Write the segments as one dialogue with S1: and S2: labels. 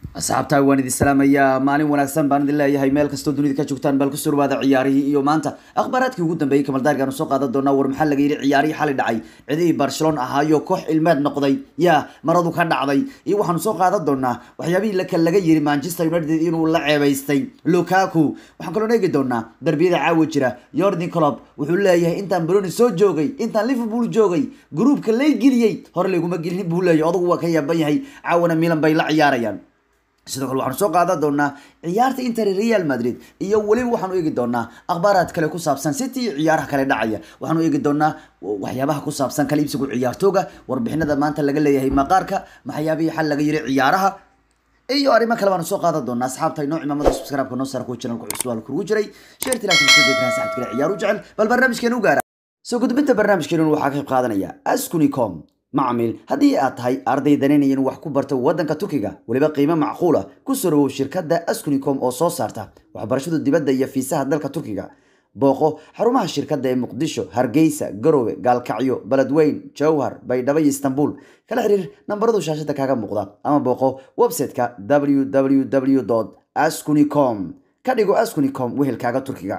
S1: asxaabtaa waan idin salaamayaa maalin wanaagsan baan idin leeyahay meel kastoo dunida ka joogtaan bal kusoo dhawaada ciyaarihii iyo maanta akhbaaraadkii ugu dambeeyey kamaldaargaanu soo qaadan doonaa war maxaa laga yidhi ciyaarihii xali dhacay cidihii barcelona ahaayo koox ilmeed noqday yaa maradu ka dhacday iyo waxaanu soo qaadan doonaa waxyaabihii laka laga yiri manchester united inuu la ceebaystay lukaku waxaan kaloo eegi doonaa darbiyada caawa jira yordan colob wuxuu leeyahay intaan broni soo joogay intaan liverpool joogay gruupka lay geliyey hore layguma gelin buu leeyahay odagu waa ka yaaban yahay caawana milan bay la ciyaarayaan sidoo kale waxaanu soo qaadan doonaa ciyaarta inter real madrid iyo weliba waxaanu eegi doonaa akhbaaraad kale ku saabsan city iyo ciyaaraha kale dhacaya waxaanu eegi doonaa waxyaabaha ku saabsan kala iibsigu ciyaartooga warbixinada maanta laga leeyahay maqaarka maxyaabihii xal laga yiri ciyaaraha iyo arrimo kale baanu soo qaadan doonaa asxaabta inoo cimaamada subscribe-ka noo saara kuwa channelka cusub al kurugu jiray sheerti laakiin soo deegnaa saxabta kale ciyaaru jecel bal barnaamijkeenu u gaara soo gudbinta barnaamijkeenu waxaa ka qayb qaadanaya askunicom macmiil haddii aad tahay arday danaynayan wax ku barta waddanka turkiga weliba qiimo macquula ku soo dhawow shirkadda askunicom oo soo saarta waxbarashada dibadda iyo fiisaha dalka turkiga booqo xarumaha shirkadda ee muqdisho hargeysa garowe gaalkacyo beledweyn jowhar baydhabo iyo istanbul kala xiriir nambaradu shaashada kaaga muuqda ama booqo website-ka www askunicom ka dhigo askunicom wehelkaaga turkiga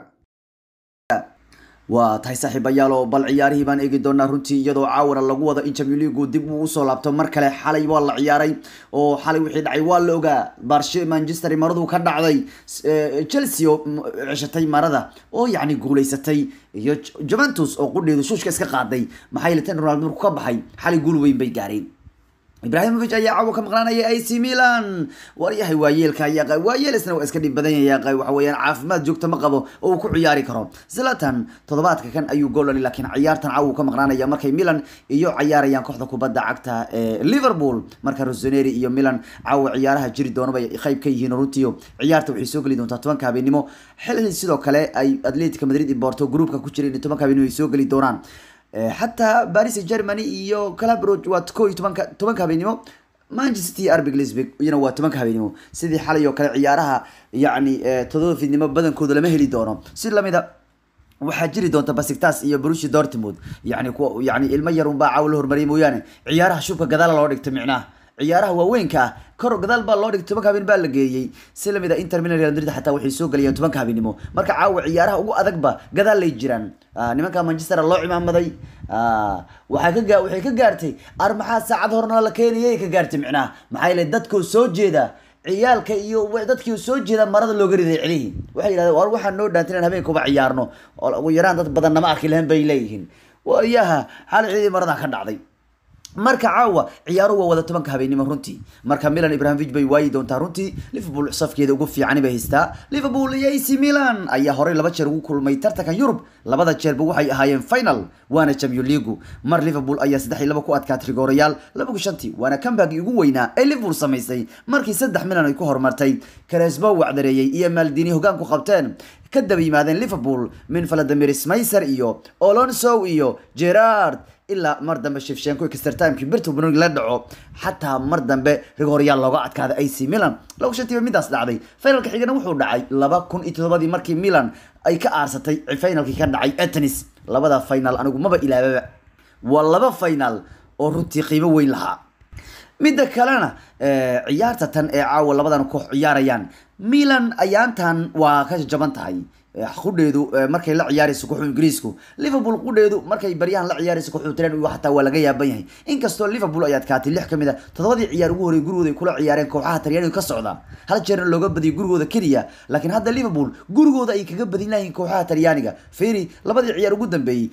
S1: waa tahay saaxiibayaal oo bal ciyaarihii baan eegi doonaa runtii iyadoo caawana lagu wado in champion leagu dib uu usoo laabto mar kale xalay waa la ciyaaray oo xalay wixii dhacay waa la ogaa barshe manchester maradu ka dhacday chelsea oo ceshatay marada oo yacni guuleysatay iyo juventus oo qudheedu shuushka iska qaaday maxaa yeele tan ronaldo markuu ka baxay xalay guul weyn bay gaareen ibrahimovic ayaa caawa ka maqnaanaya ac milan waryahay waayeelka ayaa waayeel isna waa iska dhib badan yahay waxa weeyaan caafimaad joogta ma qabo oo uu ku ciyaari karo zlatan toddobaadka kan ayuu gool dhali laakiin ciyaartan caawa uu ka maqnaanaya markay milan iyo ciyaarayaan kooxda kubadda cagta ee liverpool marka rossoneri iyo milan caawa ciyaaraha jiri doono bay qayb ka yihiin runtiio ciyaarta waxay soo geli doontaa tobanka habeenimo xilli sidoo kale ay atletico madrid i borto groupka ku jira in tobanka habeenimo ay soo geli doonaan xataa paris germany iyo calabro waa ko iyo tobanka tobanka habeenimo manchester arbig lisbig iyana waa tobanka habeenimo sidii xalay oo kale ciyaaraha yacni todoba fidnimo badankooda lama heli doono si lamida waxaa jiri doonta basigtas iyo brushi dortmund yani kuwa yani ilmo yar unbaa caawa la hormariyay mooyaane ciyaaraha shubka gadaala loo dhigta micnaha ciyaaraha waaweynka ah kor gadaal baa loo dhigay tobanka habeen baa la geeyey si lamid a inter milan real madrid xataa waxay soo gelayaan tobanka habeenimo marka caawa ciyaaraha ugu adagba gadaal lay jiraan nimanka manchester loo cimaamaday waxaa ka waxay ka gaartay ar maxaa saacad horna la keenayay ka gaartay micnaha maxaa yeele dadkoo soo jeeda ciyaalka iyo dadkii soo jeeda marada looga riday celihii waxay yidhahdeen war waxaa noo dhaantay inaan habeenkuba ciyaarno oo ugu yaraan dad badan nama arki lahayn bay leeyihiin waayaha xal ciidii marada ka dhacday marka caawa ciyaaruhu waa wada tobanka habeenimo runtii marka milan ibrahimovic bay waayi doontaa runtii liverpool safkeeda ugu fiicani bay haystaa liverpool iyo ac milan ayaa horey laba jeer ugu kulmay tartanka yurub labada jeerba waxay ahaayeen final waana champion leagu mar liverpool ayaa saddex iyo laba ku adkaatay rigoorayaal laba shantii waana kambagii ugu weynaa ee liverpool samaysay markii saddex milan ay ku horumartay karesbo wacdareeyey iyo maldini hogaan ku qabteen ka daba yimaadeen liverpool min valadimir smayser iyo olonso iyo gerard ilaa mar dambe shifshenko extertimekii birtu bunog la dhaco xataa mar dambe rigoryaal looga adkaada ac milan laba shantiiba midaas dhacday finalka xigana wuxuu dhacay laba kun iyo toddobadii markii milan ay ka aarsatay finalkii ka dhacay atenis labada final anigu maba ilaababa waa laba final oo runtii qiimo weyn lahaa midda kalena ciyaarta tan ee caawa labadan koox ciyaarayaan milan ayaantan waa ka jaban tahay qudheedu markay la ciyaarayso kooxu ingiriisku liverpool qudheedu markay baryahan la ciyaarayso kooxu tren xataa waa laga yaaban yahay inkastoo liverpool ay adkaatay lix kamid a toddobadii ciyaar ugu horey gurigooda ay kula ciyaareen kooxaha talyaaniga ka socda hal jeerna looga badiyay gurigooda keliya laakiin hadda liverpool gurigooda ay kaga badin layihiin kooxaha talyaaniga feri labadii ciyaar ugu dambeeyey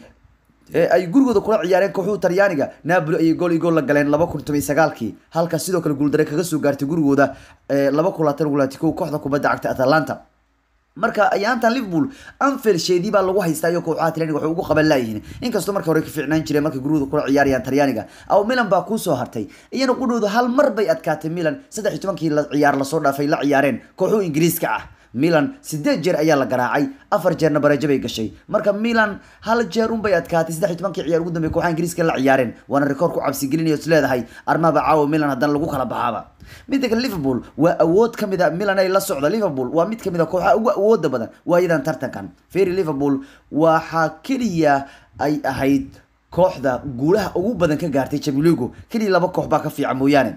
S1: ay gurigooda kula ciyaareen kooxuhu talyaaniga napoli ayay gool iyo gool la galeen laba kun toban sagaalkii halka sidoo kale guuldare kaga soo gaartay gurigooda laba kun labaatan gulaati kow kooxda kubadda cagta atalanta marka ayaantan liverpool anfield sheedii baa lagu haystaa iyo kooxaha talyaaniga waxay ugu qaban laayihiin inkastoo marka hore ka fiicnaan jireen markay gurigooda kula ciyaarayaan talyaaniga aw milan baa kusoo hartay iyana qudhooda hal mar bay adkaatay milan saddex iyo tobankii ciyaar lasoo dhaafay la ciyaareen kooxuhu ingiriiska ah milan sideed jeer ayaa la garaacay afar jeerna bareejo bay gashay marka milan hal jeer unbay adkaatay saddex iyo tobankii ciyaar ugu dambeey kooxaha ingiriiska la ciyaareen waana rikoor ku cabsigelinaya is leedahay armaba caawa milan haddana lagu kala baxaaba midda kale liverpool waa awood ka mid a milan ay la socda liverpool waa mid ka mid a kooxaha ugu awooda badan waayadan tartankan ferry liverpool waxaa keliya ay ahayd kooxda guulaha ugu badan ka gaartay champions league keliya laba koox baa ka fiican mooyaane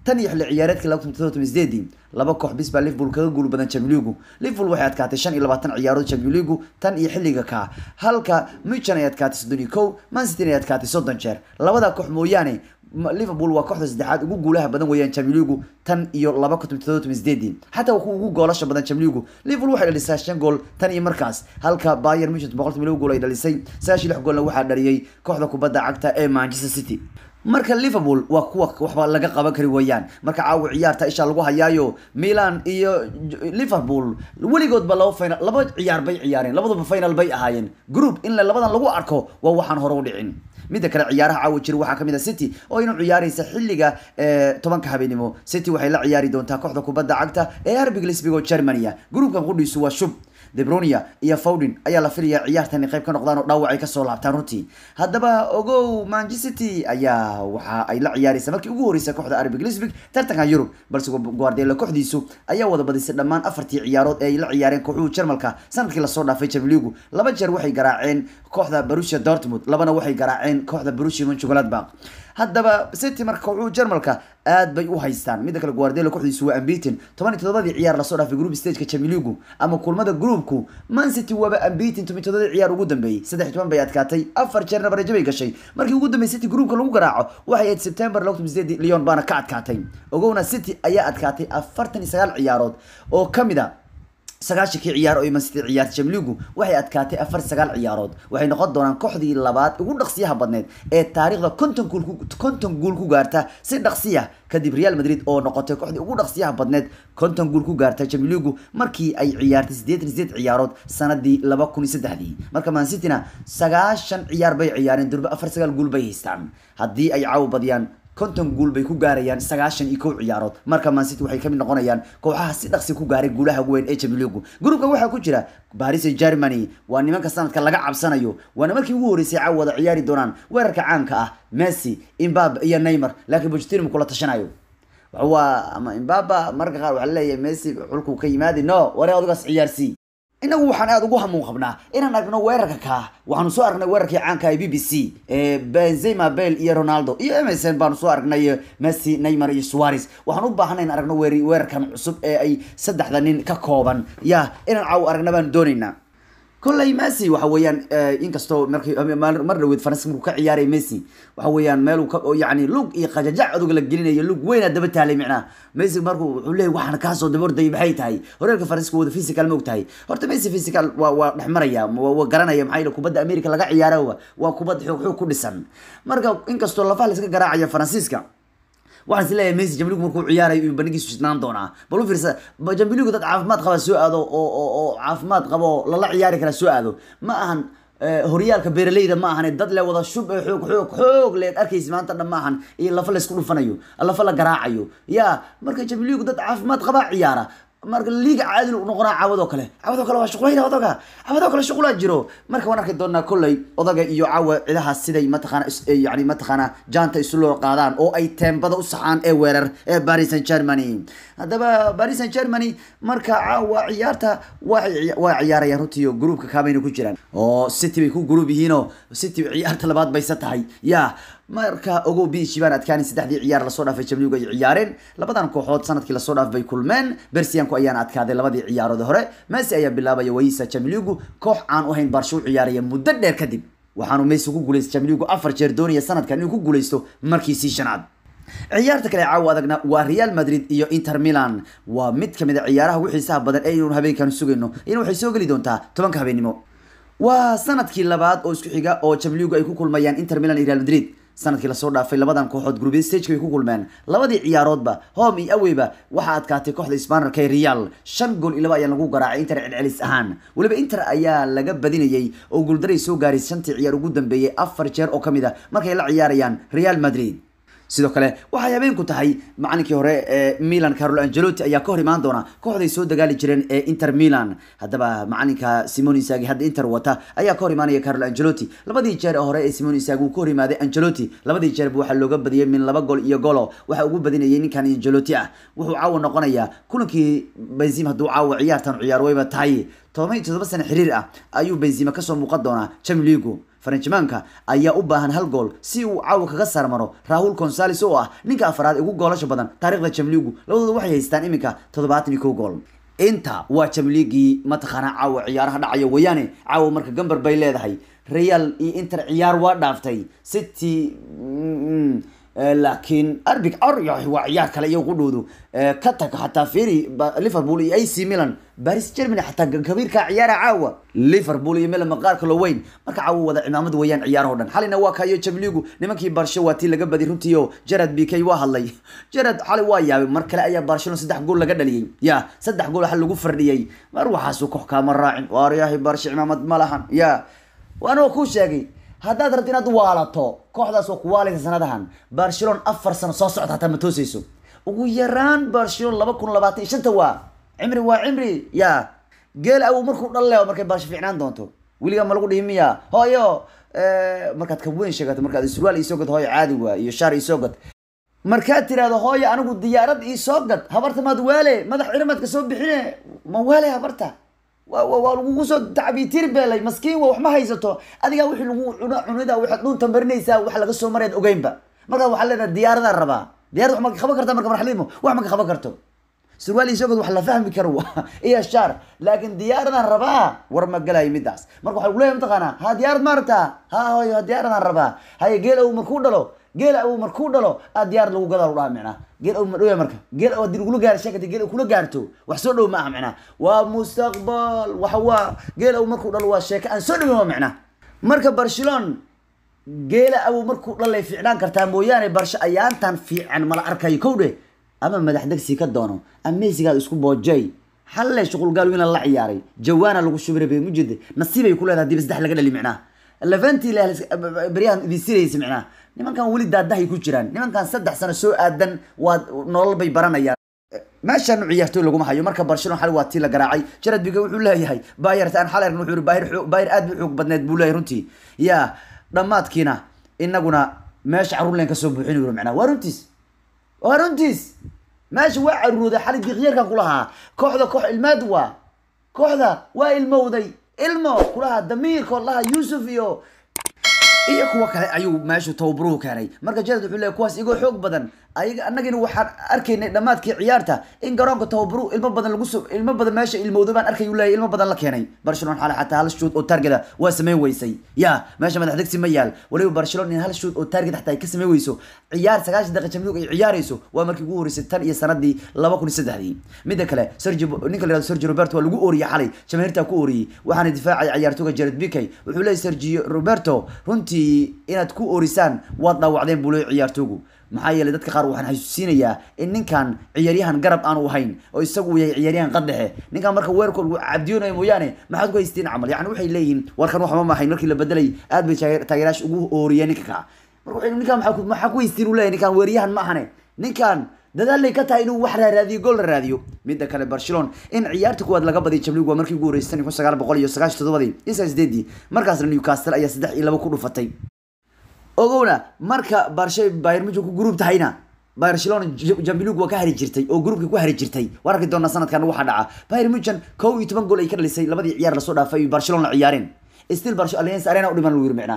S1: tan iyo xilli ciyaareedkii laba kun todoba sideedii laba koox bis baa liverpool kaga guul badan champions league liverpool waxay adkaatay shan iyo labaatan ciyaarood champions league tan iyo xilliga ka halka muchan ay adkaatay soddon iyo kow man city ay adkaatay soddon jeer labada koox mooyaane liverpool waa kooxda saddexaad ugu guulaha badan weeyaan champions league tan iyo laba kun todoba sideedii xataa waa kuwa ugu goolasha badan champions league liverpool waxay dhalisay shan gool tan iyo markaas halka bayern munchen boqolkiiba laba gool ay dhalisay sagaashiyo lix goolna waxaa dhaliyay kooxda kubadda cagta ee manchester city marka liverpool waa kuwa waxba laga qaban kari weeyaan marka caawa ciyaarta isha lagu hayaayo milan iyo liverpool weligoodba laba final laba ciyaar bay ciyaareen labaduba final bay ahaayeen group in labadan lagu arko waa waxaan hore u dhicin midda kale ciyaaraha caawa jira waxaa kamid a city oo inu ciyaareysa xilliga tobanka habeenimo city waxay la ciyaari doontaa kooxda kubadda cagta ee arbig lisbig oo germania groupkan qudhiisu waa shub debronia iyo fowdin ayaa la filayaa ciyaartan qayb ka noqdaan oo dhaawac ay kasoo laabtaan runtii haddaba ogow manchester city ayaa waxa ay la ciyaareysa markii ugu horreysay kooxda arbig lisbig tartanka yurub balse guardiola kooxdiisu ayaa wada badisay dhammaan afartii ciyaarood ee ay la ciyaareen kooxuhu jarmalka sanadkii lasoo dhaafay champions league laba jeer waxay garaaceen kooxda borussia dortmund labana waxay garaaceen kooxda borussia mönchengladbach haddaba city marka kooxuhu jarmalka aad bay u haystaan midda kale guardiola kooxdiisu waa ambitin toban iyo todobadii ciyaar lasoo dhaafay group stageka champions league ama kulmada groupku man city waaba ambitin toban iyo todobadii ciyaar ugu dambeeyey saddex iyo toban bay adkaatay afar jeerna barejo bay gashay markii ugu dambeysay city groupka lagu garaaco waxay ahayd september laba kun sideedii leon baana ka adkaatay ogowna city ayaa adkaatay afartan iyo sagaal ciyaarood oo kamid a sagaashankii ciyaar oo man city ciyaartay jamligu waxay adkaatay afar sagaal ciyaarood waxay noqon doonaan kooxdii labaad ugu dhaqsiyaha badneed ee taariikhda konton guul konton guul ku gaarta si dhaqsiya kadib real madrid oo noqotay kooxdii ugu dhaqsiyaha badneed konton guul ku gaarta jamligu markii ay ciyaartay sideetan sideed ciyaarood sanadii laba kun iyo saddexdii marka man cityna sagaashan ciyaar bay ciyaareen durba afar sagaal guul bay haystaan haddii ay caawa badiyaan konton guul bay ku gaarayaan sagaashan iyo kow ciyaarood marka man city waxay kamid noqonayaan kooxaha si dhaqsi ku gaaray guulaha weyn ee champions league groupka waxaa ku jira paris germany waa nimanka sanadka laga cabsanayo waana markii ugu horeysay caawa wada ciyaari doonaan weerarka caanka ah messi imbabe iyo neymar laakiin pochettino kula tashanayo waa ama imbaba marka qaar waxaa leeyahay messi xulkuu ka yimaadi no waree adigaas ciyaarsii inagu waxaan aada ugu hamuun qabnaa inaan aragno weerarka kaa waxaanu soo aragnay weerarkii caanka ee b b c ee benzema bale iyo ronaldo iyo emerson baanu soo aragnay messi neymar iyo suarez waxaan u baahanay in aragno weer weerarkan cusub ee ay saddexda nin ka kooban ya inaan caaw aragna baanu doonaynaa kolley messi waxa weeyaan inkastoo markii mar dhaweed faranska markuu ka ciyaaray messi waxa weeyaan meel yani lug iyo qajajac aduga la gelinayo lug weynaa daba taalay micnaha messi markuu wuxuu leeyahy waxaan kaasoo daba ordayay maxay tahay horeerka faranska wada physical ma og tahay horta messi physical waa waa dhex maraya waa garanaya maxaa yeele kubadda america laga ciyaaro waa kubad xoog xoog ku dhisan marka inkastoo lafaha la iska garaacaya faransiiska waxaan is leeyahay messi jamligu markuu ciyaarayo iyo bandhigiisu shidnaan doonaa bal u fiirsa jamligu dad caafimaad qaba soo aado oo oo oo caafimaad qaba oo lala ciyaari kara soo aado ma ahan horyaalka beeraleyda ma ahan dad le wada shub ee xoog xoog xoog leed arkaysa maanta dhan ma ahan iyo lafa laysku dhufanayo lafa la garaacayo ya marka jamligu dad caafimaad qabaa ciyaara marka liiga caadil u noqonaa caawadoo kale caawadoo kale waa shuqlayna odaga caawadoo kale shuqlaa jiro marka waan arki doonaa kolley odaga iyo caawa cidahaas siday mataqaana yani mataqaana jaanta isu loo qaadaan oo ay teembada u saxaan ee weerar ee paris saint germany haddaba paris saint germany marka caawa ciyaarta waa waa ciyaarayaan runtii groupka kaabayna ku jiraan oo city bay ku group yihiinoo city ciyaarta labaad bayse tahay ya marka ogow biishi baan adkaanin saddexdii ciyaar lasoo dhaafay jamligu ay ciyaareen labadan kooxood sanadkii lasoo dhaaf bay kulmeen bersiyanku ayaana adkaaday labadii ciyaarood hore messi ayaa bilaabaya wayisa jamligu koox aan u hayn baarsho u ciyaaraya muddo dheer kadib waxaanu messi ku guuleystay jamligu afar jeer doonaya sanadkan inuu ku guuleysto markiisii shanaad ciyaarta kale caawa adagna waa real madrid iyo inter milan waa mid kamid a ciyaaraha ugu xiisaha badan ee inuu habeenkan sugayno in waxay soo geli doontaa tobanka habeenimo waa sanadkii labaad oo isku xiga oo jamligu ay ku kulmayaan inter milan iyo real madrid sanadkii lasoo dhaafay labadan kooxood gruubyada stageka bay ku kulmeen labadii ciyaaroodba home iyo aweyba waxaa adkaatay kooxda spanarka ee real shan gool iyo laba ayaa lagu garaacay inter celcelis ahaan weliba inter ayaa laga badinayay oo guuldaray soo gaaray shantii ciyaar ugu dambeeyay afar jeer oo kamid a markay la ciyaarayaan real madrid sidoo kale waxay habeenku tahay macalinkii hore ee milan carlo angelotti ayaa ka hor imaan doona kooxday soo dagaali jireen ee inter milan haddaba macalinka simon isagi hadda inter wata ayaa ka hor imaanaya carlo angelotti labadii jeer ee hore ee simon isagi uu ka hor imaaday angelotti labadii jeerba waxaa looga badiyay min laba gol iyo golo waxa ugu badinayay ninkan angelotti ah wuxuu caawa noqonayaa kulankii benzim hadduu caawa ciyaartan ciyaar wayba tahay toban iyo todoba sano xiriir ah ayuu benzima kasoo muuqan doonaa champions league faranjimaanka ayaa u baahan hal gool si uu caawa kaga sarmaro rahul consales oo ah ninka afraad ee ugu goolasha badan taarikhda jamligu labadooda waxay haystaan iminka toddobaatan iyo kow gool inta waa jamligii mataqaanaa caawa ciyaaraha dhacaya weeyaane caawa marka gambar bay leedahay real iyo inter ciyaar waa dhaaftay city laakiin arbig aryax waa ciyaar kale iyo qudhoodu ka tag xataa firi liverpool iyo ac milan baris germany xataa kabiirka ciyaara caawa liverpool iyo milan maqaarka loo weyn marka caawa wada cimaamad weeyaan ciyaaraho dhan xalina waa kayo jamligu nimankii barsho waa tii laga badi runtii oo jarad b k waa hadlay jarad xali waa yaabay mar kale ayaa barcelona saddex gool laga dhaliyey ya saddex gool waxa lagu fardhiyey mar waxaasu koox kaama raacin waaryahay barsho cimaamad ma lahan ya waana kuu sheegay haddaad rabto inaad waalato kooxdaas waa kuwaalaysa sanadahan barcelona afar sano soo socda hataa ma toosayso ugu yaraan barcelona laba kun labaatan iyo shanta waa cimri waa cimri ya geel awow markuu dhalleo markay barsho fiicnaan doonto weligaa ma lagu dhihi miya hooyo markaad ka weyn sheegato markaad surwaal iisoo gad hooyo caadi waa iyo shaar iisoo gad markaad tiraahdo hooyo anigu diyaarad iisoo gad habarta maad waale madax cirimaadka soo bixine ma waale habarta waa lagugu soo tacbiitir beelay maskiin wa wax ma haysato adigaa wixii lagu cuno cunida waxaad dhuunta marinaysaa wax laga soo marayd ogeynba markaa waxaa leedahay diyaaradaan rabaa diyaarad wax ma qaban karta marka marxalimo wax ma ka qaban karto surwaal isagoo wax la fahmi karo iyo shaar laakiin diyaaradaan rabaa war ma galayo midaas marka waxaa lagu leeyahay mataqaanaa ha diyaarad ma rabtaa ha hoyo ha diyaaradaan rabaa haye geel ow markuu dhalo geel awow markuu dhalo aa diyaarad lagu gadaa dhaha micnaa geel awow ma dhowya marka geel awow hadii lagula gaaro sheekata geel awow kula gaarto wax soo dhow ma aha micnaa waa mustaqbal waxa waa geel awow markuu dhalo waa sheeko aan soo dhowin waa micnaa marka barcelona geela awow markuu dhalay fiicnaan kartaa mooyaane barsho ayaantan fiican mala arkayo kow dhe ama madax degsi ka doono ama mesigaad isku boojay xalle shuqul gaal wiina la ciyaaray jawaana lagu shubira bay mujid nasiibay ku leedahay hadii saddex laga dhali micnaa levanti beryahan idin siraysa micnaa nimankan weli daadahay ku jiraan nimankan saddex sano soo aadan waa nolol bay baranayaan meeshan ciyaartooy laguma hayo marka barcelona xali waa tii la garaacay jarad biga wuxuu leeyahay bayert aan xalern wuxuu yiri bayr bayr aad buu xoog badneed buu leeyahay runtii ya dhammaadkiina inaguna meesha caruur leen kasoo buuxin yiri macnaa waa runtiis waa runtiis meesha waa caruurooday xali diqyarkan kulahaa kooxda koox ilmaad waa kooxda waa ilmowday ilmo kulahaa damiirkood laha yuusuf iyo iyo kuwa kale ayuu meeshu tababaruhu keenay marka jarad wuxuu leeyahy kuwaas igoo xoog badan ayaga annagina waxaan arkaynay dhammaadkii ciyaarta in garoonka tababaruhu ilmo badan lagu soo ilmo badan meesha ilmowda baan arkay uu leeyahy ilmo badan la keenay barcelona xale xataa hal shoot oo targeta waa sameyn weysay ya meesha madax degsi ma yaal waliba barcelona in hal shoot oo target xataa ay ka sameyn weyso ciyaar sagaashan daqiiqa jamligu ay ciyaarayso waa markii ugu horreysay tan iyo sanadii laba kun iyo saddexdii midda kale sergio ninka la yihahdo sergio roberto waa lagu ooriyey xalay jamaahiirtaa ku ooriyey waxaana difaacay ciyaartooga jared bikey wuxuu leeyahy sergio roberto runtii inaad ku oorisaan waad dhaawacdeen buu leeyahy ciyaartoogu maxaa yeelay dadka qaar waxaan xasuusinayaa in ninkan ciyaaryahan garab aanu ahayn oo isagu uu yahay ciyaaryahan qadhexe ninkan marka weerarkood uu cabdiyoonayo mooyaane maxaad ku haystiin camal yani waxay leeyihiin warkan waxba ma ahayn markii la bedelay aad bay taageeraash ugu ooriyeen ninka ka marka waxay ninkan maxaa maxaa ku haystiin uu leeyahay ninkan weeryahan ma ahane ninkan dadaalay ka tahay inuu wax raaraadiyo gool la raadiyo midda kale barcelona in ciyaarta kuwaad laga badiyo jamlig waa markii ugu horeysay kun sagaal boqol iyo sagaashan toddobadii iyo sagaal sideedii markaasna newcastle ayaa saddex iyo laba ku dhufatay ogowna marka barshe bayr mujo ku gruub tahayna barcelona jambilig waa ka hari jirtay oo gruubka ku hari jirtay waan arki doonaa sanadkan waxaa dhaca bayr mujan kow iyo toban gool ay ka dhalisay labadii ciyaar lasoo dhaafay barcelona ciyaareen still barce alliance arena u dhiman lagu yiri micnaa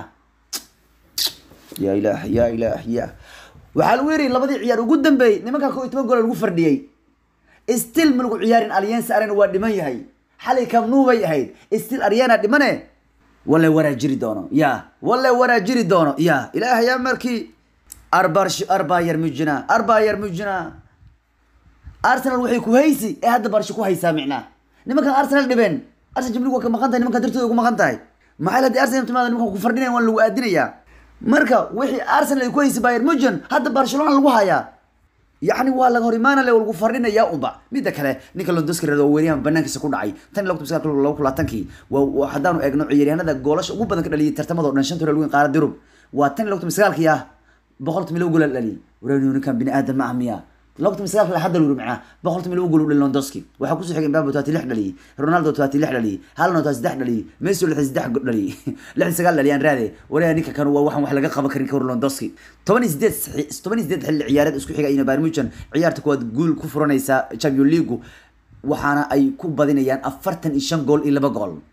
S1: ya ilaah ya ilaah ya waxaa lagu yiri labadii ciyaar ugu dambeeyey nimankan kow iyo toban gool lagu fardhiyey still ma lagu ciyaarin alliance arena waa dhiman yahay xalay kamnuu bay ahayd still arena dhimane walla waraa jiri doono ya walla waraa jiri doono ya ilaahayaa markii arbarsh arbayar mujina arbayar mujina arsenal waxay ku haysi ee hadda barsho ku haysaa micnaa nimankan arsenal dhibeen arsenal jimlig waa ka maqan tahay nimankan dartooda ugu maqan tahay maxay hadii arsenal timaada nimankan ku fardhinayan waan lagu aadinayaa marka wixii arsenal ay ku haysi bayer mujan hadda barcelona lagu hayaa yacni waa laga hor imaanale lagu fardhinayaa unba midda kale ninka londoski reed oo weeryahan banaankiisa ku dhacay tan iyo laba kun laba kun labaatankii waa haddaanu eegno ciyaaryahanada goolasha ugu badan ka dhaliyay tartamada o dhan shanta hore weyn qaarada yurub waa tan iyo laba kun sagaalkii ah boqolta milo gool la dhaliyay wareenu ninkan bini aadam ma ah miya laba kun sagaalka hadda lu macnaa boqolta milo gool u dhali londoski waxaa kusoo xigay mbabe toati lix dhaliyay ronaldo toati lix dhaliyay halno toati saddex dhaliyay messi lixdan saddex dhaliyay lixdan sagaal dhaliyaan raade wareega ninka kan waa waxaan wax laga qaban karin ka hor londoski toban iyo sideed toban iyo sideed xilli ciyaareed isku xiga ina bayern munchen ciyaarta kuwaad guul ku furanaysa champion league waxaana ay ku badinayaan afartan iyo shan gool iyo laba gool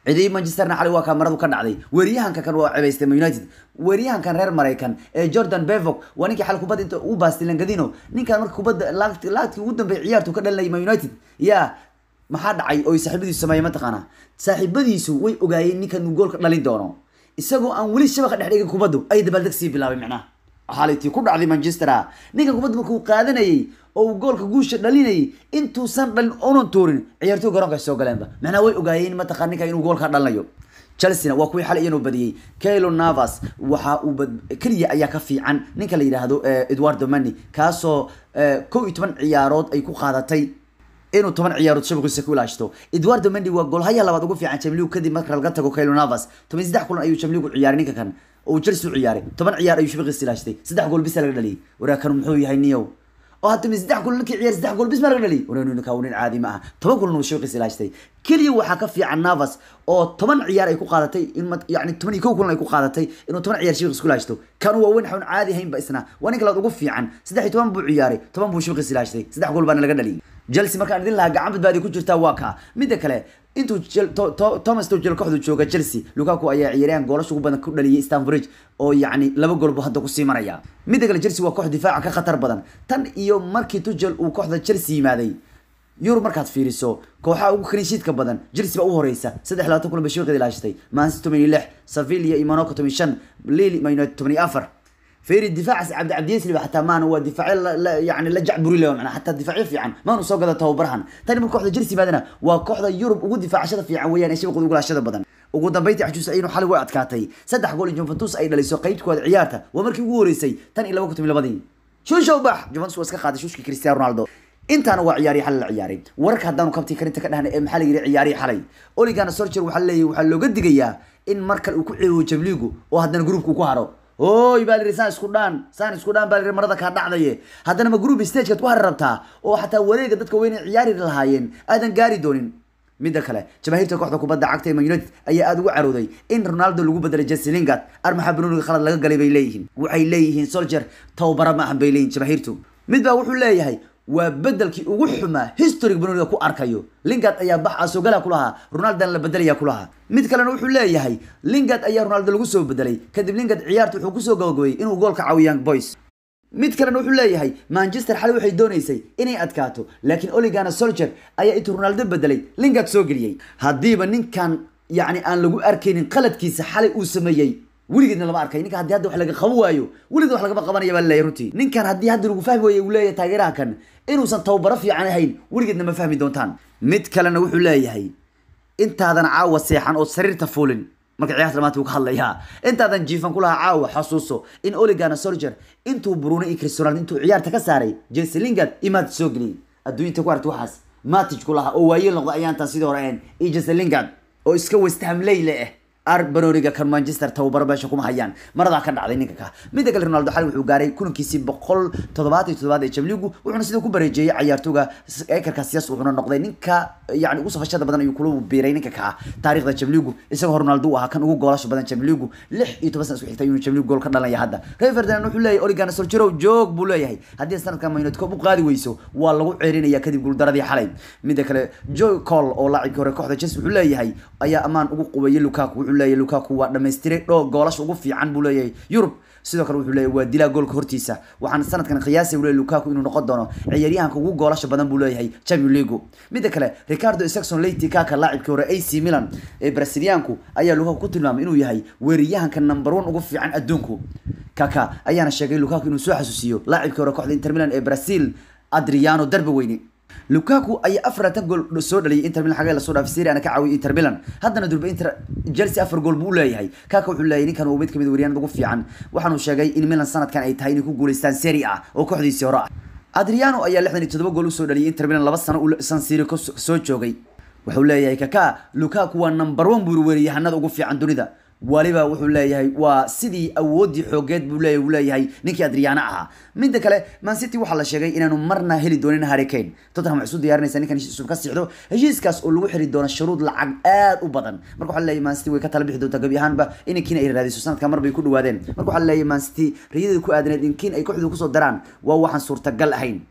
S1: cidii manchesterna xalay waa kaa maradu ka dhacday weeryahanka kan waa cebaystay man united weeryahankan reer maraykan ee jordan bevok waa ninkii xal kubadda inta u baastay langadino ninkan marka kubadda laagti laagtii ugu dambeey ciyaartu ka dhalinayay man united yaa maxaa dhacay oo ay saaxiibadiisu sameeyeen mataqaanaa saaxiibadiisu way ogaayeen ninkan uu goolka dhalin doono isagoo aan weli shabaqa dhex dhigin kubaddu ay dabaaldeg sii bilaabay macnaha xaalitii ku dhacday manchester ninkan kubadda markuu qaadanayay oo uu goolka guusha dhalinayay intuusan dhalin onan tuurin ciyaartoy garoonka ay soo galeenba macnaha way ogaayeen mataqaan ninka inuu goolka dhalinayo chelsea waa kuwii xalay inuu badiyey kailo navas waxa uu keliya ayaa ka fiican ninka la yidhaahdo edwardo mani kaasoo kow iyo toban ciyaarood ay ku qaadatay inuu toban ciyaarood shabaqiisa ku ilaashto edwardo mendi waa goolhaya labaad ugu fiican jamligu kadib marka laga tago kailo navas toban saddex kulan ayuu jamligu ciyaaray ninka kan oo chelsea u ciyaaray toban ciyaar ayuu shabaqiisa ilaashtay saddex gool bisa laga dhaliyay waraakan muxuu yahay niyow oo hadda saddex kulan ninkii ciyaar saddex gool bis ma laga dhaliyay wareenu ninka nin caadi ma aha toban kulan uu shabaqiisa ilaashtay keliya waxaa ka fiican navas oo toban ciyaar ay ku qaadatay in yani toban iyo kow kulan ay ku qaadatay inuu toban ciyaar shabaqiisa ku ilaashto kan waa weyn xawn caadi haynba isna waa ninka labaad ugu fiican saddex iyo toban buu ciyaaray toban buu shabaqiisa ilaashtay saddex gool baana laga dhaliyay chelsea markaan idin lahaa gacan badbaadi ku jirtaa waa kaa midda kale intuu thomas tuchel kooxdu jooga chelsea lukaku ayaa ciyaaryahan goolasha ugu badan ku dhaliyay stanbridge oo yacni laba gool buu hadda kusii maraya midda kale chelsea waa koox difaaca ka khatar badan tan iyo markii tuchel uu kooxda chelsea yimaaday yurub markaad fiiriso kooxaha ugu kalinshiidka badan chelsea baa u horeysa saddex labaatan kulan bay shabaqiida ilaashatay manchester toban iyo lix sevilla iyo monaco toban iyo shan lille man united toban iyo afar فيري الدفاع عبد عبد يسلي حتى ما هو دفاع يعني لجع بري له معنا حتى الدفاعي في عن ما نسوق هذا تو برهن ثاني من كوحده جرسي بعدنا وكوحده يوروب وجود دفاع شده في عن ويان ايش بيقول يقول شده بدن ugu dambeyntii xajuus aynu xal way adkaatay saddex gool Juventus ay dhaliso qaybtooda ciyaarta waa markii ugu horeysay tan iyo 2012 shoo shoo bax Juventus waa iska qaaday shuushkii Cristiano Ronaldo intaana waa ciyaari xal la ciyaaray wararka haddaanu kabti karinta ka dhahnay ee maxaa la yiri ciyaari xalay Oligana Solskjaer waxa leeyahay waxa looga digayaa in markale uu ku ciibo Champions oo haddana groupku ku haro oy baa lihi saan isku dhaan saan isku dhaan baa lihi marada kaa dhacdaye haddana ma group stagekaad ku hari rabtaa oo xataa wareega dadka weynay ciyaari lahaayeen aadan gaari doonin midda kale jamaahiirta kooxda kubadda cagta ee man united ayaa aada ugu carooday in ronaldo lagu bedelay jesse lingard armaxa banuuniga khalad laga galay bay leeyihiin waxay leeyihiin soldier towbara ma ahan bay leeyihin jamaahiirtu mid baa wuxuu leeyahay waa bedelkii ugu xumaa historig banuuniga ku arkayo lingard ayaa bax asogala ku lahaa ronaldan la bedelaya ku lahaa mid kalena wuxuu leeyahay lingard ayaa ronaldo lagu soo bedelay kadib lingard ciyaarta wuxuu kusoo gabagabayay inuu goolka caawiyaan boys mid kalena wuxuu leeyahay manchester xalay waxay doonaysay inay adkaato laakiin oligana soldier ayaa intuu ronaldo bedelay lingard soo geliyey haddiiba ninkan yacni aan lagu arkaynin qaladkiisa xalay uu sameeyey weligeedna lama arkay ninka haddii hadda wax laga qaban waayo weligeed wax lagama qabanaya baa laleeyahay runtii ninkan haddii hadda lagu fahmi waayo uu leeyahay taageeraha kan inuusan towbaro fiican ahayn weligeedna ma fahmi doontaan mid kalena wuxuu leeyahay intaadan caawa seexan oo sariirta fuulin marka ciyaarta maanta uu ka hadlayaa intaadan jiifan ku lahaa caawa xasuuso in oligana soldier intuu Bruno iyo Cristiano Ronaldo intuu ciyaarta ka saaray Jesse Lingard imaad soo geliyay adduunta ku aragtay waxaas Matic ku lahaa oo waayeel noqday ayaan tan sidii hore ahayn iyo Jesse Lingard oo iska West Ham leyle ah arbanoriga kan manchester tababar meesha kuma hayaan maradaa ka dhacday ninka ka midda kale ronaldo xali wuxuu gaaray kulankiisii boqol toddobaatan iyo toddobaad ee jamligu wuxuuna sidoo ku bareejeeyey ciyaartooga ekarka siyas wuxuuna noqday ninka yani ugu safashada badan ayuu kula biiray ninka ka taariikhda jamligu isagoo ronaldo uu ahaa kan ugu goolasha badan jamligu lix iyo toban sana isku xigtay inuu jamligu gool ka dhalaya hadda reer ferdinand wuxuu leeyahay oligana soljerow joog buu leeyahay haddii sanadkan man united koob u qaadi weyso waa lagu ceerinaya kadib guuldaradii xalay midda kale joe cole oo laacibkii hore kooxda chelsea wuxuu leeyahay ayaa ammaan ugu qubayay lukaku wuxuu leeyahay lukaku waa dhammaystiray dhoo goolasha ugu fiican buu leeyahay yurub sidoo kale wuxuu leeyahay waa dilaa goolka hortiisa waxaan sanadkan qiyaasay leeyahay lukaku inuu noqon doono ciyaaryahanka ugu goolasha badan buu leeyahay champions league midda kale ricardo saxon leyti kaka laacibkii hore ac milan ee brasiliyaanku ayaa lukaku ku tilmaamay inuu yahay weeraryahanka number one ugu fiican adduunku kaka ayaana sheegay lukaku inuu soo xasuusiyo laacibkii hore kooxda inter milan ee brazil adriano darbe weyne lukaku ayaa afaratan gool soo dhaliyay inter milan xagee lasoo dhaafay serie ana ka caawiyay inter milan haddana durba inter chelsea afar gool buu u leeyahay kaka wuxuu leeyahay ninkan waa mid kamid waryaanada ugu fiican waxaanu sheegay in milan sanadkan ay tahay inay ku guuleystaan serie a oo kooxdiisii hore ah adriano ayaa lixdan iyo toddoba gool usoo dhaliyay inter milan laba sano uu san siro soo joogay wuxuu leeyahay kaka lukaku waa number one buu weeraryahanada ugu fiican dunida waliba wuxuu leeyahay waa sidii awoodii xoogeed buu leeyahay uu leeyahay ninkii adriyaana ahaa midda kale man city waxaa la sheegay inaanu marna heli doonin harry kane tottenham waxay isu diyaarinaysaa ninkan heshiis cusub ka sixdo heshiiskaas oo lagu xiri doono shuruud lacag aad u badan marka waxaa leeyahay man city way ka tala bixi doontaa gebi ahaanba in kiin ay raadiso sanadka mar bay ku dhawaadeen marka waxaa leeyahay man city riyadeeda ku aadaneed in kiin ay kooxdu kusoo daraan waa waxaan suurtagal ahayn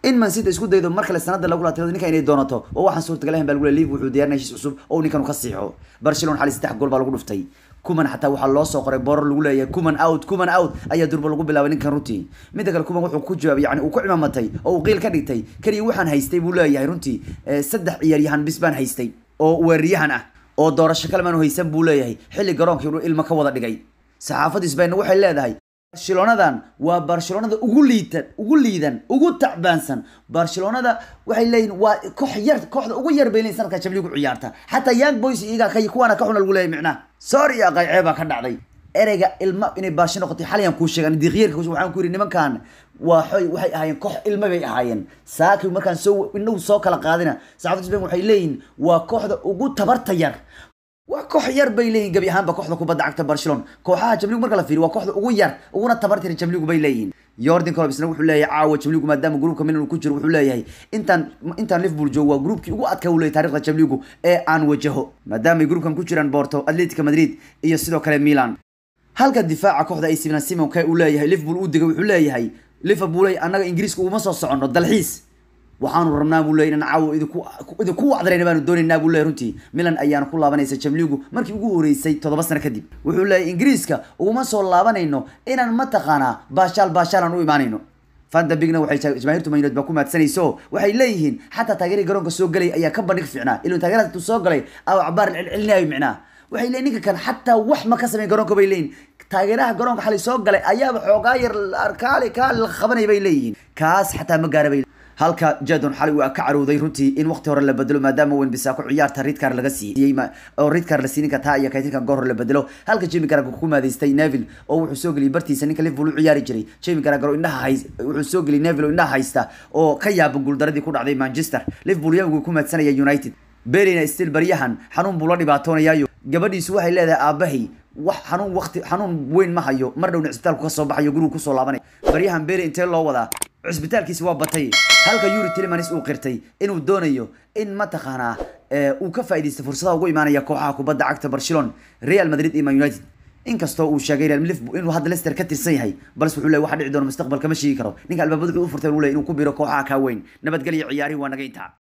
S1: in man city isku daydo mar kale sanada lagu laatay ninka inay doonato oo waxaan suurtagal ahayn baa lagu leeyahay wuxuu diyaarinaya heshiis cusub oo ninkan ka siixo barcelona xali saddex gool baa lagu dhuftay kuman xataa waxaa loo soo qoray borar lagu leeyahay kuman out kuman out ayaa durba lagu bilaabay ninkan runtii midda kale kuman wuxuu ku jawaabay yani uu ku cimaamatay oo uu qiil ka dhigtay keliya waxaan haystay buu leeyahay runtii saddex ciyaaryahan bis baan haystay oo weeraryahan ah oo doorasho kale maanu haysan buu leeyahay xilli garoonkii inuu ilmo ka wada dhigay saxaafadda isbaynna waxay leedahay barcelonadan waa barcelonada ugu liitan ugu liidan ugu tacbaansan barcelonada waxay leeyihin waa koox yar kooxda ugu yar bay leeyihin sanadka jabligu ciyaarta xataa young boys iyaga ka kuwaana ka xuna lagu leeyahay micnaha sorry aqaycee baa ka dhacday ereyga ilma inay baashi noqotay xaliyan kuu sheegan diiqyarka waxaan ku yidhi nimankan waa xoy waxay ahaayeen koox ilma bay ahaayeen saaki markaan soo indhahu soo kala qaadina saxaafadda spain waxay leeyihin waa kooxda ugu tabarta yar waa koox yar bay leeyihin gebi ahaanba kooxda kubadda cagta barcelona kooxaha jamligu marka la fiiriyo waa kooxda ugu yar uguna tabartira jamligu bay leeyihin yordan colob isna wuxuu leeyahay caawa jamligu maadaama gruupka milan uu ku jiro wuxuu leeyahay intaan intaan liverpool joogo waa gruupkii ugu adkaa uu leeyahay taarikhda jamligu ee aan wajaho maadaama ay gruupkan ku jiraan porto atletico madrid iyo sidoo kale milan halka difaaca kooxda ac milan simon kay uu leeyahay liverpool uu digay wuxuu leeyahay liverpool annaga ingiriiska uguma soo soconno dalxiis waxaanu rabnaa buu leeyay inaan caawa idinku idinku wacdarayna baanu doonaynaa buu leeyay runtii milan ayaana ku laabanaysa jamligu markii ugu horeysay toddoba sano kadib wuxuu leeyay ingiriiska uguma soo laabanayno inaan mataqaanaa baashaal baashaal aan u imaanayno fanta bigna waxay jamaahiirtu man united baa ku maadsanayso waxay leeyihiin xataa taageerii garoonka soo galay ayaa ka bandhig fiicnaa ilaa taageeraas intuu soo galay aa cabaar celcelinayo micnaa waxay leeyihin ninka kan xataa wax ma ka sameyn garoonka bay leeyihin taageeraha garoonka xalay soo galay ayaaba xoogaa yar kaali kaali la qabanay bay leeyihiin kaas xataa ma gaara bay halka jadon xali waa ka carowday runtii in waqti hore la bedelo maadaama wen bisaako ciyaarta ridkar laga siiyey oo ridkar la siininka taa iyo kaytinka goor hore la bedelo halka jimi garago ku maadaystay neville oo wuxuu soo geliyay bartiisa ninka liverpool u ciyaari jiray jimi garago indhaha hay wuxuu soo geliyay neville oo indhaha haysta oo ka yaaban guuldaradii ku dhacday manchester liverpool yagu ku maadsanaya united berina still baryahan xanuun buu la dhibaatoonayaayo gabadhiisu waxay leedahay aabahay wax xanuun waqti xanuun weyn ma hayo mar dhowna cisbitaalku ka soo baxayo gurigu kusoo laabanay baryahan beri intee loo wadaa cisbitaalkiisi waa batay halka yuri tilmanis uu qirtay inuu doonayo in mataqaanaa uu ka faa'iidaysta fursadaha ugu imaanaya kooxaha kubadda cagta barcelona real madrid iyo man united inkastoo uu sheegay real liverpool inuu hadda leicester ka tirsan yahay balse wuxuu leeyahay waxa dhici doona mustaqbalka ma sheegi karo ninka albaabada wuxuu u furtay uu leeyahay inuu ku biro kooxaha kaa weyn nabadgelyo ciyaarihi waa naga intaa